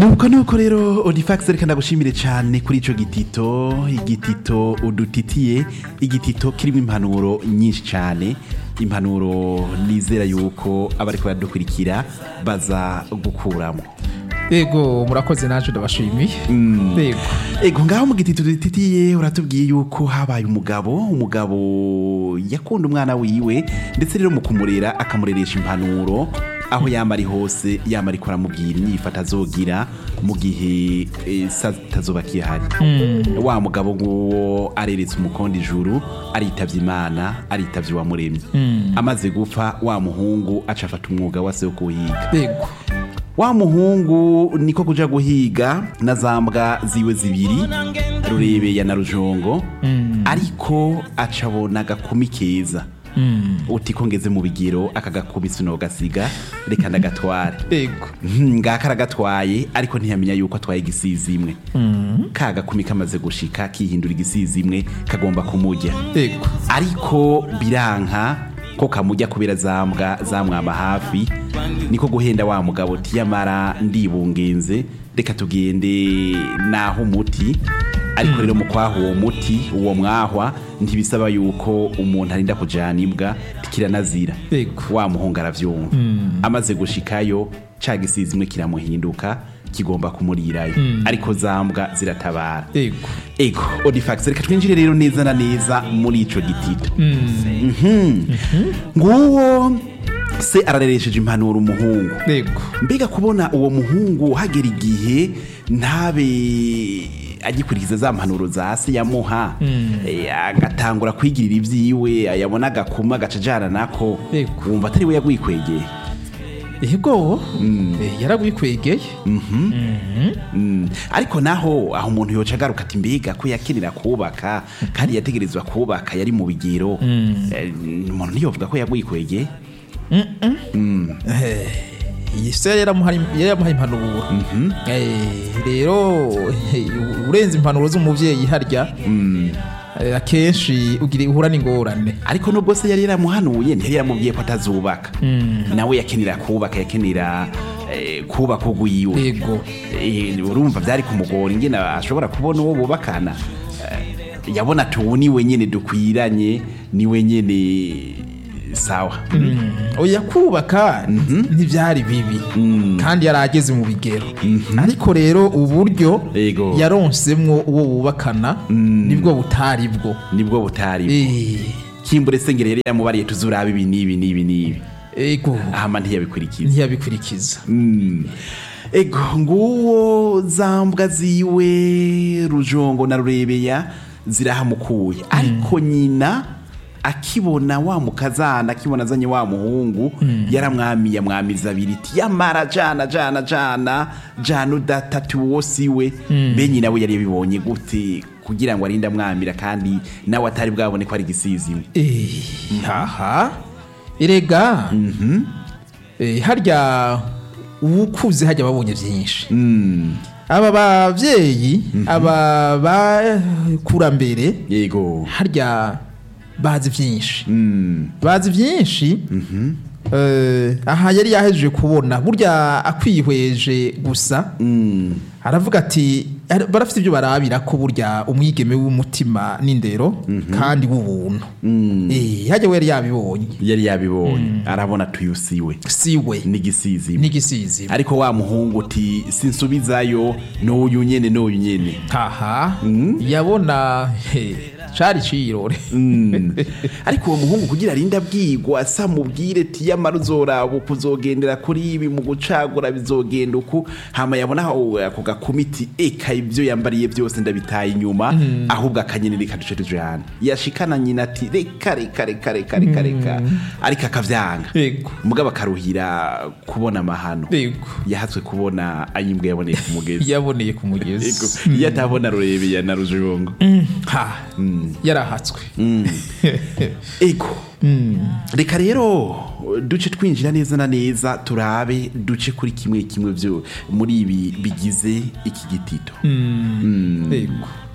nuko nuko rero odifax reka ndagushimire cyane kuri ico gitito igitito udutitiye igitito kirimo impanuro nyinshi cyane impanuro nizera yuko abariko baradukurikira baza gukuramo yego murakoze naje ndabashimiye yego ego ngaho mu gitito dutitiye uratubwiye yuko habaye umugabo umugabo yakunda umwana wiwe ndetse rero mu kumurera akamureresha impanuro aho yama ari hose yama ariko aramubwira inyifata azogira mu gihe eh, sa tazoba kihari wa mugabo nguwo areretse umukondo ijuru aritavye imana aritavye uwamuremye amaze gupfa wa muhungu aca afata umwuga wase wo kuhiga yego wa muhungu niko kuja guhiga na za mbwa ziwe zibiri rurebeya na rujongo ariko aca abona agakumi keza uti ko ngeze mu bigero aka gakumi sinogasiga reka ndagatware yego Hmm, ngaka aragatwaye ariko ntiyamenya yuko atwaye igisizi imwe ka gakumi kamaze gushika kihindura igisizi imwe kagomba kumurya yego ariko biranka ko kamujya kubera zambwa zamwama hafi niko guhenda wa mugabo tiyamara ndibungenze reka tugende naho umuti ariko rero mu kwaha uwo muti uwo mwahwa ntibisaba yuko umuntu arinda kujana imbwa kiranazira Yego. wa muhungu aravyumva amaze gushikayo ca gisizi imwe kiramuhinduka kigomba kumurirayo ariko zambwa ziratabara yego ego odifax reka twinjire rero neza na neza muri ico gitito Mhm. nguwo se arareresheje impanuro umuhungu yego mbega kubona uwo muhungu hagera igihe ntabe agikurikiza za mpanuro za se yamuha eh, agatangura kwigirira ibyiwe yabona agakuma agaca ajana nako Yego. wumva atari we yagwikwegeye yego Eh, yaragwikwegeye Mm. ariko naho aho umuntu yoca agaruka ati mbega ko yakenera kubaka kandi yategerezwa kubaka yari mu bigero Eh, umuntu ntiyovuga ko yagwikwegeye iyi se yaramuhaye yaramuhaye impanuro Eh, rero eh, urenze impanuro z'umubyeyi harya eh, akenshi ugira uhura n'ingorane ariko nubwo se yari yaramuhanuye ntiyari yaramubwiye ko atazubaka nawe yakenera kubaka yakenera eh, kubaka ugwiwe yego Eh, urumva byari kumugora ingene ashobora kubona uwo bubakana Eh, yabona ati ubu niwe nyene dukwiranye niwe nyene sawa oya kubaka ntibyari bibi kandi yari ageze mu bigero ariko rero uburyo Yego. yaronsemwo uwo bubakana nibwo butari bwo nibwo butari Eh, kimbure sengere yari yamubariye tuzuraba ibi n'ibi n'ibi n'ibi ego ahama ntiyabikurikiza ntiyabikurikiza Mm. ego nguwo zambwa ziwe rujongo na rurebeya zirahamukuye ariko nyina akibona wa mukazana akibona azanye wa muhungu yaramwamiye amwamiza abiri iti yamara jana jana jana jana udatatu uwo siwe mbe nyina we yari yabibonye gute kugira ngo arinde amwamira kandi nawe atari bwabone ko ari igisizimwe Eh, haha erega Eh, harya uwukuze hajya babonye byinshi aba babyeyi aba bakurambere yego harya bazi byinshi Mm. bazi byinshi Eh, aha yari yahejeje kubona burya akwihweje gusa Mm. aravuga ati "Ar- barafite ibyo barabira ko burya umwigeme w'umutima n'indero kandi w'ubuntu Eh, hajya we yari yabibonye yari yabibonye arabona tuyusiwe siwe n'igisizi n'igisizi ariko wa muhungu uti sinsubizayo n'uyu nyene n'uyu nyene haha yabona he, cari cirore Mm. ariko uwo muhungu kugira arinde abwigwa asa mubwire ti yamara uzoraba uku uzogendera kuri ibi mu gucagura bizogenda uku hama yabona aho ako gakumiti eka ibyo yambariye byose ndabitaye inyuma ahubwo akanyenyeri kaduce tujana yashikana nyina ati reka reka reka reka reka reka ariko akavyanga yego mugabo akaruhira kubona amahano yego yahatswe kubona ayimbwa yaboneye ku mugezi yaboneye ku Ego, mugezi iyo atabona rurebeya na rujongo ha yarahatswe ego reka rero duce twinjira neza na neza turabe duce kuri kimwe kimwe byo muri ibi bigize iki gitito yego